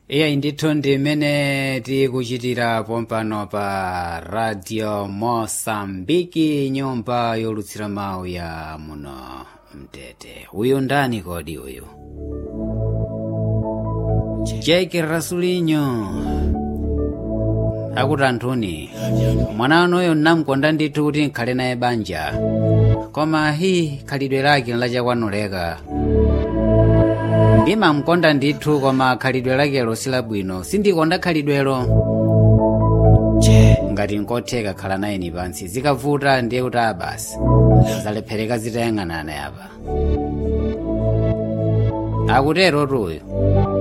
iye ndithu ndi mmene tikuchitira pompano pa radio mosambiki nyumba yolutsira mawu ya muno mtete uyu ndani kodi uyu jake rasulinyo akuti anthuni mwana wanuyo nnamkonda ndithu kuti nkhale naye banja koma hi khalidwe lake lachakwanuleka ndimamkonda ndithu koma khalidwe lakelo silabwino sindikonda khalidwelo che ngati nkotheka khala naye ni pansi zikavuta ndiye kuti abasi zalephereka zitayang'anana apa akutero tuyo